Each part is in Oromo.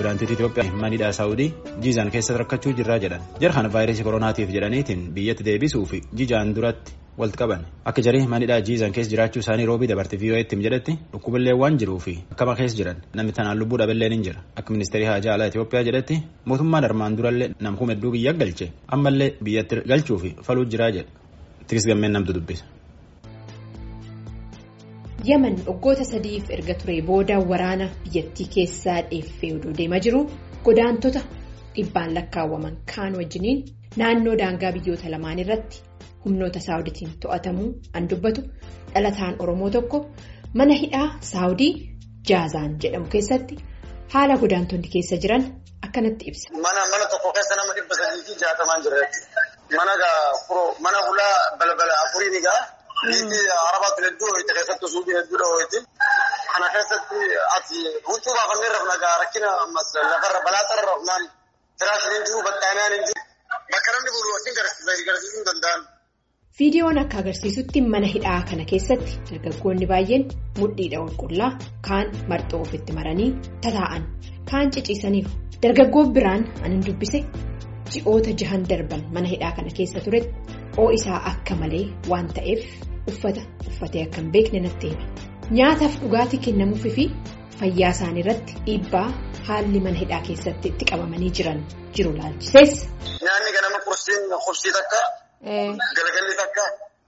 pirezidaantii Itoophiyaa manidhaa Saawudii jiizaan keessatti rakkachuu jirraa jedhan jara kana vaayirasii koronaatiif jedhaniitiin biyyatti deebisuu fi jijaan duratti walitti qaban akka jarii manidhaa jiizaan keessa jiraachuu isaanii roobii dabarte vii'oo'eetti jedhetti dhukkubillee waan jiruu fi akkama keessa jiran namni tanaan lubbuu dhaballee ni jira akka ministeerii haajaa alaa Itoophiyaa jedhetti mootummaan armaan durallee namkuu hedduu biyya galche ammallee biyyatti galchuu fi faluu jiraa jedha tiris gammeen namtu dubbisa. yaman waggoota sadiif erga ture booda waraana biyyattii keessaa dheeffee odoo deemaa jiru godaantota dhibbaan lakkaawwaman kaan wajjiniin naannoo daangaa biyyoota lamaan irratti humnoota saawuditiin to'atamuu an dubbatu dhalataan oromoo tokko mana hidhaa saawudii jaazaan jedhamu keessatti haala godaantonni keessa jiran akkanatti ibsa. mana mana tokko keessa nama dhibba sadii fi jaatamaan jira mana mana hulaa balbala afurii ni ga'a. Biitti arabaatu hedduu ho'iite keessattuu suuqii hedduu ho'iite. Kana keessatti ati huccuu baafannee rafna gaa rakkina ammas lafarra balaaxarra rafnaan firaashin hin jiru battaanaan hin jiru. Bakka namni bulu wajjin garsiisuu hin danda'an. Viidiyoon akka agarsiisutti mana hidhaa kana keessatti dargaggoonni baay'een mudhiidha qulqullaa kaan marxoo ofitti maranii tataa'an kaan ciciisaniiru. Dargaggoon biraan anin dubbise ji'oota jahan darban mana hidhaa kana keessa turetti. oo isaa akka malee waan ta'eef uffata uffatee akka hin beekne natti hime nyaataaf dhugaatii kennamuufi fi fayyaa isaanii irratti dhiibbaa haalli mana hidhaa keessatti itti qabamanii jiran jiru laalchisees. Nyaanni ganama qursiin qubsii takka galgalli takka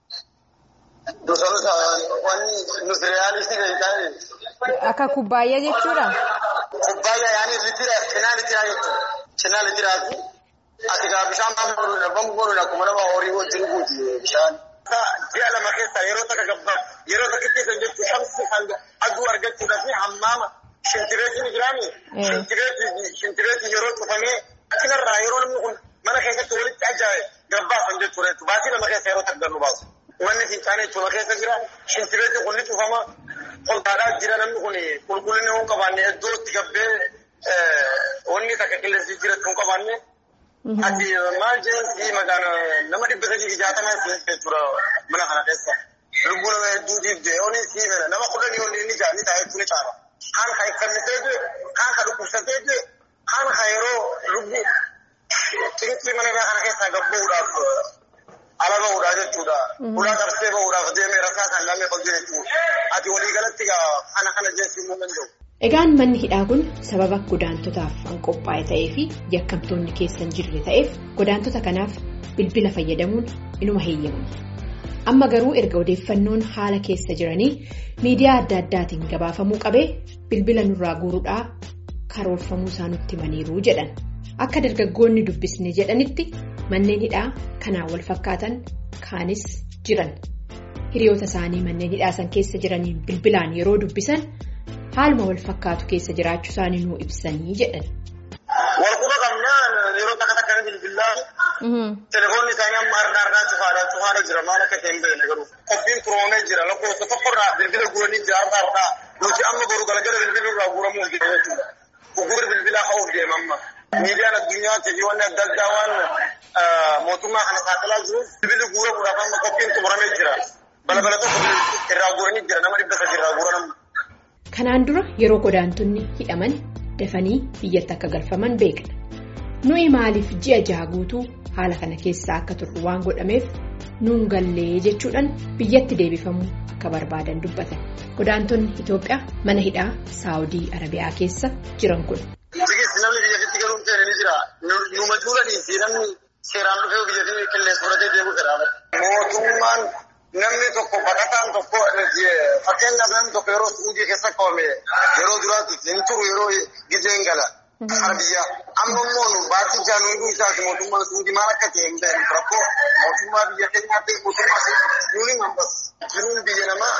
gosoota wanni nuti reyaalistii kan taa'e. Akka kubbaayyaa jechuudha. Kubbaayyaa yaani litira cinaa litiraa jechuudha cinaa litiraati. Ati gaa bishaan baafamuu dhabamuu godhuudha akkuma nama horii wajjin guuti bishaan. Ji'a lama keessa yeroo takka gabbaa yeroo takka keessa jechuun shamsi aduu argachuudhaaf hammaama shintireetiin jiraami. Shintireetiin yeroo cufamee achirraa yeroo namni kun mana keessatti walitti ajaa'ibe gabbaasan jechuudha. Baasii lama keessa yeroo takka nu baasu. Manni fincaanii jechuudha keessa jira. Shintireetiin kun ni cufama. Qoltaadhaa jira namni kun qulqullina hin qabaanne iddoo itti gabbee wanni takka qilleensi jiratu hin qabaanne. Ati maal jedhamsi maqaan nama dhibba sadii fi jaatamaa jechuudha mana kana keessa. Lubbuu nama hedduutiif dee'oon si mala nama kudhanii ol inni jaarni taa'ee jechuun caala. Kaan kan iffannisee jee, kaan kan dhukkubsatee jee, kaan kan yeroo lubbuu xinqii mana irraa kana keessaa gabbuudhaaf ala bahuudhaa jechuudha. Ulaa qabsee bahuudhaaf deemee rasaa kan lamee qabdu jechuudha. Ati waliigalatti kana kana jechuun hin danda'u. Egaan manni hidhaa kun sababa godaantotaaf kan qophaa'e ta'ee fi yakkamtoonni keessa hin jirre ta'eef godaantota kanaaf bilbila fayyadamuun inuma heeyyamama. Amma garuu erga odeeffannoon haala keessa jiranii miidiyaa adda addaatiin gabaafamuu qabee bilbila nurraa guuruudhaa karoorfamuu isaa nutti himaniiru jedhan. Akka dargaggoonni dubbisne jedhanitti manneen hidhaa kanaan wal fakkaatan kaanis jiran. Hiriyoota isaanii manneen hidhaa san keessa jiraniin bilbilaan yeroo dubbisan. haaluma wal fakkaatu keessa jiraachuu isaanii nuu ibsanii jedhan. Walquba qabnaan yeroo takka takka bilbilaa telefoonni isaanii amma harkaa harkaa cufaadha cufaadha jira maal akka ta'e hin beekne garuu qophiin turoomee jira lakkoofsa tokkorraa bilbila guuranii jira harkaa harkaa nuti amma garuu galgala bilbila irraa guuramuuf jira jechuudha. Gugurri bilbilaa ha'uuf deema amma. Miidiyaan addunyaa teejiiwwan adda addaa waan mootummaa kana saaxilaa jiruuf bilbilli guuramuudhaaf amma qophiin xumuramee jira. Balbala tokko irraa guuranii jira nama dhibba sadii irraa guuranamu. Kanaan dura yeroo godaantonni hidhaman dafanii biyyatti akka galfaman beekna. Nuyi maaliif ji'a jaha guutuu haala kana keessaa akka turru waan godhameef nuun gallee jechuudhaan biyyatti deebifamuu akka barbaadan dubbatan. Godaantonni Itoophiyaa mana hidhaa Saawudii Arabiyaa keessa jiran kun. Namni biyyatti galuun ta'e ni jira. Numa juulanii fi namni seeraan dhufee biyyatti qilleensa fudhatee deemuu fedha. Mootummaan. Namni tokko baqataan tokko fakkeenyaaf namni tokko yeroo suudii keessa qabame yeroo duraatti hin turu yeroo gizeen gala. Hara biyyaa. Amma immoo baatii jaanuuduu isaati mootummaan suudii maal akka ta'e hin beeknu rakkoo mootummaa biyya keenyaa ta'e mootummaa suudii hambas. Jiruun biyya namaa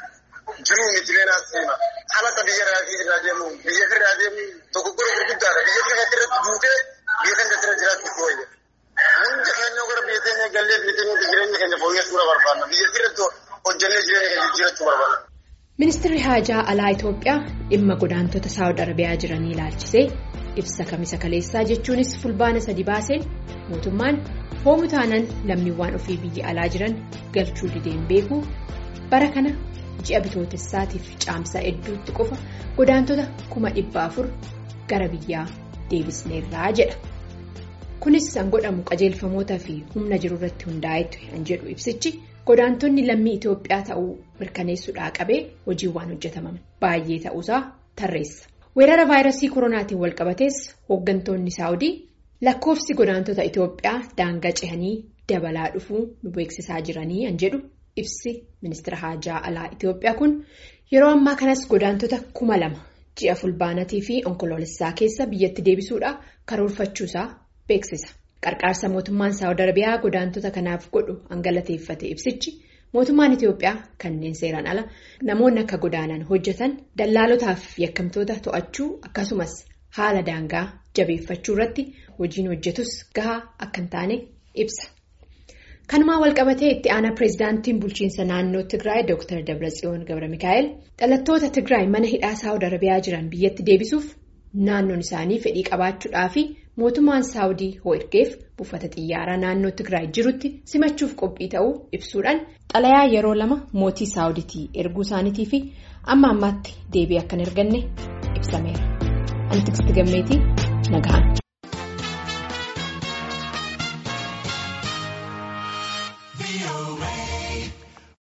jiruu miti leenaa seema. Halata biyya irraa deemu biyya irraa deemu dogoggora gurguddaadha. Biyya irratti duutee biyya kan irra jiraachuu wayya. Hundi keenya gara biyya keenya gallee biyya keenya jireenya keenya fooyyessuu barbaadna. Biyya irratti hojjannee jireenya keenya jiraachuu barbaadna. Ministeerri Haajaa Alaa Itoophiyaa dhimma godaantota Saawud Arabiyaa jiranii ilaalchisee ibsa kamisa kaleessaa jechuunis fulbaana sadi baaseen mootummaan hoomu taanaan lammiiwwan ofii biyya alaa jiran galchuu dideen beekuu bara kana ji'a bitootessaatiif caamsaa hedduutti qofa godaantota kuma dhibba afur gara biyyaa deebisneerraa jedha. Kunis kan godhamu qajeelfamoota fi humna jiru irratti hundaa'etu kan jedhu ibsichi godaantonni lammii Itoophiyaa ta'uu mirkaneessuudhaa qabee hojiiwwan hojjetaman baay'ee ta'uusaa tarreessa. Weerara vaayirasii koronaatiin walqabatees hooggantoonni saawudii lakkoofsi godaantota Itoophiyaa daangaa cehanii dabalaa dhufuu nu beeksisaa jiranii kan jedhu ibsi ministeera haajaa alaa Itoophiyaa kun yeroo ammaa kanas godaantota kuma lama ji'a fulbaanatii fi onkoloolessaa keessa biyyatti deebisuudhaa karoorfachuusaa beeksisa. Qarqaarsa mootummaan saawud arabiyaa godaantota kanaaf godhu hangalateeffate ibsichi mootummaan Itoophiyaa kanneen seeraan ala namoonni akka godaanan hojjetan dallaalotaaf yakkamtoota to'achuu akkasumas haala daangaa jabeeffachuu irratti hojiin hojjetus gahaa akka hin taane ibsa. Kanumaa walqabatee itti aanaa pireezidaantiin bulchiinsa naannoo Tigraay Dr. Dabratsiyoon Gabra Mikaa'el dhalattoota Tigraay mana hidhaa saawud arabiyaa jiran biyyatti deebisuuf naannoon isaanii fedhii qabaachuudhaa fi mootummaan saawudii hoo ergeef buufata xiyyaaraa naannoo Tigraay jirutti simachuuf qophii ta'uu ibsuudhaan xalayaa yeroo lama mootii saawuditii erguu isaaniitii fi amma ammaatti deebii akka hin arganne ibsameera. Ani Tiksiti Gammeetii Nagahaan.